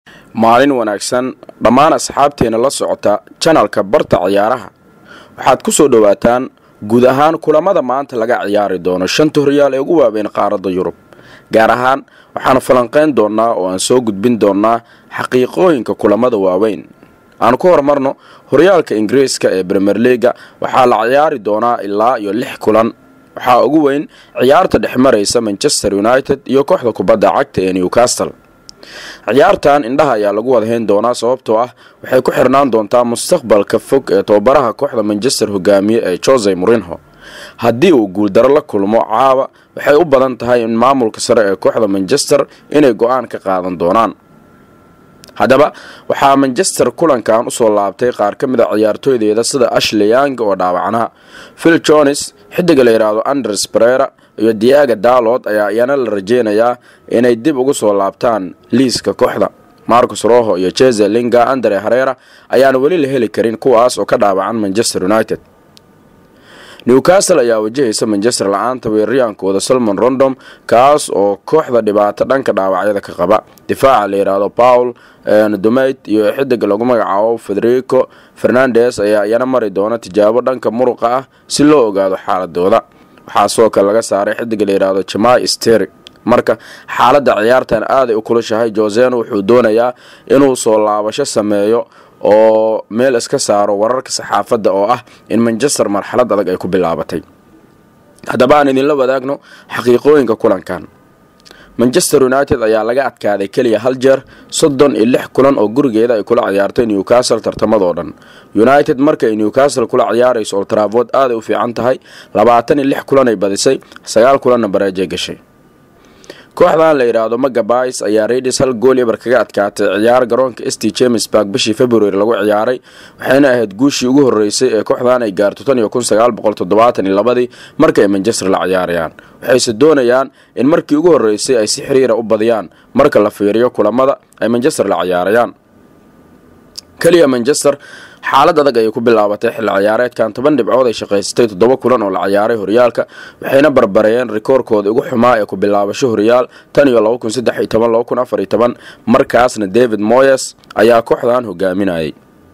maalin wanaagsan dhammaan asxaabteena la socota janalka barta ciyaaraha waxaad ku soo dhowaataan guud ahaan kulamada maanta laga ciyaari doono shanta horyaal ee ugu waaweyn qaaradda yurub gaar ahaan waxaanu falanqayn doonnaa oo aan soo gudbin doonnaa xaqiiqooyinka kulamada waaweyn aanu ku horumarno horyaalka ingiriiska ee bremer leaga waxaa la ciyaari doonaa ilaa iyo lix kulan waxaa ugu weyn ciyaarta dhex maraysa manchester united iyo kooxda kubadda cagta ee newcastle ciyaartan indhaha ayaa lagu wadahayn doonaa sababtoo ah waxay ku xirnaan doontaa mustaqbalka fog ee tababaraha kooxda manchester hogaamiye ee jose morinho haddii uu guuldaro la kulmo caawa waxay u badan tahay in maamulka sare ee kooxda manchester inay go-aan ka qaadan doonaan haddaba waxaa manchester kulankan usoo laabtay qaar ka mid a ciyaartooydeeda sida ashley yang oo dhaawacnaa phil jones xidiga la yidhaahdo anders brera iyo diaga dalod ayaa iyana la rajeynayaa inay dib ugu soo laabtaan liiska kooxda marcus roho iyo jeze linga andre harera ayaana weli la heli karin kuwaas oo ka dhaawacan manchester united newcastle ayaa wajahaysa manchester la-aanta weerariyaankooda salmon rondom kaas oo kooxda dhibaato dhanka dhaawacyada ka qaba difaaca la yidhaahdo paul domeit iyo xidiga lagu magacaabo federico fernandes ayaa iyana mari doona tijaabo dhanka muruqa ah si loo ogaado xaaladooda waxaa sidoo kale laga saaray xidiga la yidhaahdo jamai steri marka xaaladda ciyaartan aaday u kulushahay joseno wuxuu doonayaa inuu soo laabasho sameeyo oo meel iska saaro wararka saxaafadda oo ah in manchester marxalad adag ay ku bilaabatay haddaba aan idinla wadaagno xaqiiqooyinka kulankan manchester united ayaa laga adkaaday keliya hal jeer soddon iyo lix kulan oo gurigeeda ay kula ciyaartay newcastle tartamadoo dhan united markaay newcastle kula ciyaarayso oltravood aaday u fiican tahay labaatan iyo lix kulan ay badisay sagaal kulanna bareejay gashay kooxdan la yidhaahdo magabais ayaa raidis hal gool eber kaga adkaatay ciyaar garoonka st james bark bishii february lagu ciyaaray waxayna ahayd guushii ugu horeysay ee kooxdan ay gaarto tan iyo kun sagaal boqol toddobaatan iyo labadii marka ay manchester la ciyaarayaan waxayse doonayaan in markii ugu horeysay ay si xiriira u badiyaan marka la fiiriyo kulamada ay manchester la ciyaarayaan keliya manchester xaalad adag ayay ku bilaabatay xilli ciyaareedkan toban dhibcood ay shaqaysatay toddoba kulan oo la ciyaaray horyaalka waxayna barbareeyeen rikoorkooda ugu xumaa ee ku bilaabasho horyaal tan iyo laba kun saddex iyo toban laba kun afar iyo toban markaasna david moyes ayaa kooxdan hogaaminayay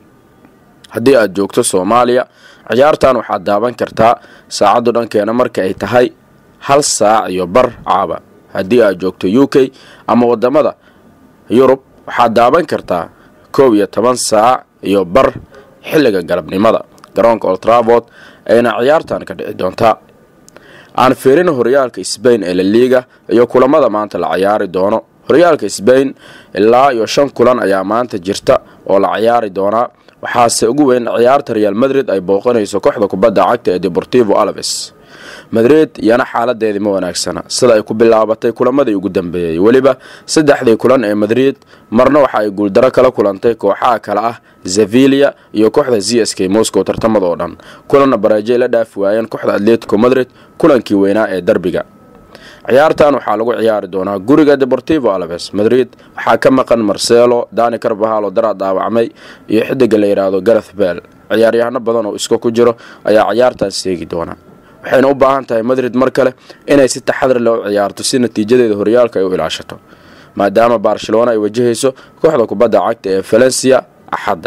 haddii aad joogto soomaaliya ciyaartan waxaad daaban kartaa saacaddu dhankeena marka ay tahay hal saac iyo bar caaba haddii aad joogto u k ama wadamada yurub waxaad daaban kartaa koob iyo toban saac iyo bar xilliga galabnimada garoonka oltravod ayna ciyaartan ka dhici doontaa aan fiirino horyaalka sbain ee laliiga iyo kulamada maanta la ciyaari doono horyaalka sbain ilaa iyo shan kulan ayaa maanta jirta oo la ciyaari doonaa waxaase ugu weyn ciyaarta real madrid ay booqanayso kooxda kubadda cagta ee deportivo alves madrid iyana xaaladeedii ma wanaagsana sida ay ku bilaabatay kulamadii ugu dambeeyey weliba saddexdii kulan ee madrid marna waxa ay guuldaro kala kulantay kooxaha kale ah zevilia iyo kooxda z s k moscow tartamadoo dhan kulanna bareejay la dhaafi waayeen kooxda atletico madrid kulankii weynaa ee derbiga ciyaartan waxaa lagu ciyaari doonaa guriga deportivo alves madrid waxaa ka maqan marcelo dani carbahal oo daraa dhaawacmay iyo xidiga la yidhaahdo gareth bell ciyaaryahano badan oo iska ku jiro ayaa ciyaartan seegi doona waxayna u baahan tahay madrid mar kale inay si taxadar leh u ciyaarto si natiijadeeda horyaalka ay u ilaashato maadaama barcelona ay wajahayso kooxda kubadda cagta ee valencia axadda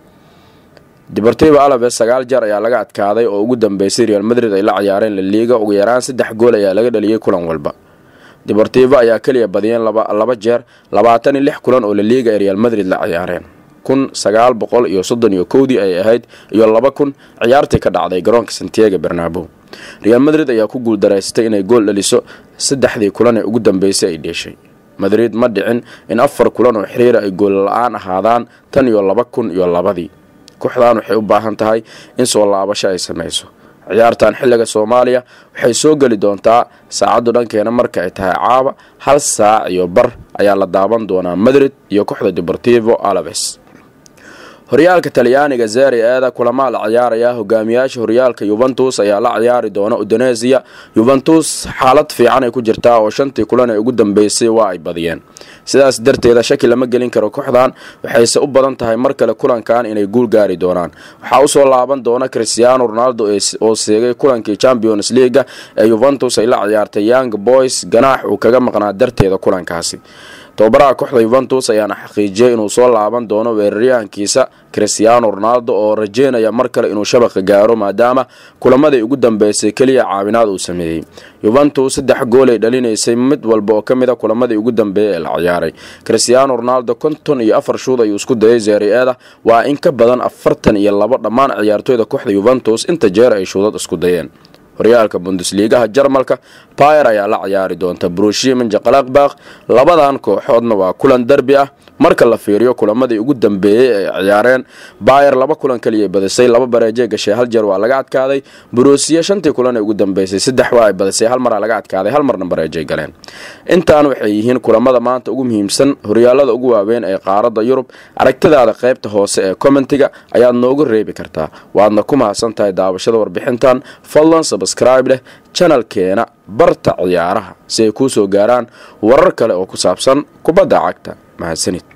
deportivo alves sagaal jeer ayaa laga adkaaday oo ugu dambeysay real madrid ay la ciyaareen laliiga ugu yaraan saddex gool ayaa laga dhaliyey kulan walba deportivo ayaa keliya badiyeen laba jeer labaatan iyo lix kulan oo laliiga ay real madrid la ciyaareen kun sagaal boqol iyo soddon iyo kowdii ay ahayd iyo laba kun ciyaartii ka dhacday garoonka santiago bernabo real madrid ayaa ku guuldaraystay inay gool dhaliso saddexdii kulan ee ugu dambeysay ay dheeshay madrid ma dhicin in afar kulan oo xiriira ay gool la-aan ahaadaan tan iyo laba kun iyo labadii kooxdan waxay u baahan tahay in soo laabasho ay samayso ciyaartan xilliga soomaaliya waxay soo geli doontaa saacaddu dhankeena marka ay tahay caaba hal saac iyo bar ayaa la daaban doonaa madrid iyo kooxda deportivo alves horyaalka talyaaniga zeri eeda kulamaa la ciyaaraya hogaamiyaasha horyaalka yuventus ayaa la ciyaari doona indonesia yuventus xaalad fiican ay ku jirtaa oo shantii kulan ee ugu dambeysay waa ay badiyeen sidaas darteeda shaki lama gelin karo kooxdan waxayse u badan tahay mar kale kulankan inay guul gaari doonaan waxaa usoo laaban doona christiano ronaldo oo seegay kulankii champions leaga ee yuventus ay la ciyaartay young boys ganaax uu kaga maqnaa darteeda kulankaasi tababaraha kooxda yuventus ayaana xaqiijiyay inuu soo laaban doono weeraryahankiisa christiano ronaldo oo rajeynaya mar kale inuu shabaqa gaaro maadaama kulamadii ugu dambeysay keliya caawinaad uu sameeyey yuventus saddex gool ay dhalinaysay mid walba oo ka mid a kulamadii ugu dambeeyay ee la ciyaaray christiano ronaldo konton iyo afar shuud ayuu isku dayay zeeri-eeda waa in ka badan afartan iyo labo dhammaan ciyaartooyda kooxda yuventus inta jeer ay shuudad isku dayeen horyaalka bundesliigaha jarmalka bayer ayaa la ciyaari doonta brushia minjaqalaqbaq labadan kooxoodna waa kulan derbi ah marka la fiiriyo kulamadii ugu dambeeyey ay ciyaareen bayer laba kulan kaliya badisay laba bareejee gashay hal jeer waa laga adkaaday brusiya shantii kulan ee ugu dambeysay saddex waa ay badisay hal maraa laga adkaaday hal marna bareejay galeen intaan waxay yihiin kulamada maanta ugu muhiimsan horyaalada ugu waaweyn ee qaaradda yurub aragtidaada qaybta hoose ee commentiga ayaad noogu reebi kartaa waadna ku mahadsan tahay daawashada warbixintan fadlan sabscribe leh janalkeena barta ciyaaraha si ay kuu soo gaaraan warar kale oo ku saabsan kubadda cagta mahadsanid